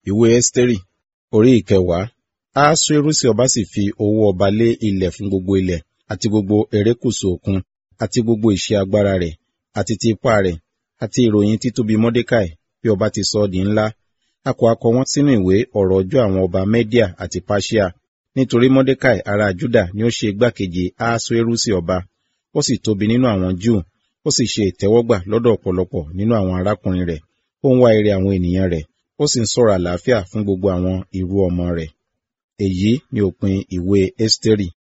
ìwé ẹ́sítérì orí ìkẹwàá ahasuerusi ọba sì fi owó ọba lé ilẹ̀ fún gbogbo ilẹ̀ àti gbogbo erékùṣù òkun àti gbogbo iṣẹ́ agbára rẹ̀ àti ti ipá rẹ̀ àti ìròyìn títóbi mọ́dékàì bí ọba ti sọ ọ́ di ńlá a kò akọ wọn sínú ìwé ọ̀rọ̀ ọjọ́ àwọn ọba mẹ́díà àti páṣíà nítorí mọ́dékàì ará júdà ni ó ṣe igbákejì ahasuerusi ọba ó sì tóbi nínú àwọn júù ó sì ṣe ìtẹ́wọ́gbà lọ́dọ̀ ọ̀pọ̀lọpọ̀ nínú àwọn arákùnrin rẹ̀ ó ń wá ire àwọn ènìyàn rẹ̀ ó sì ń sọ̀rọ̀ àlàáfíà fún gbogbo àwọn irú ọmọ rẹ̀ èyí ni òpin ìwé ẹ́sítérì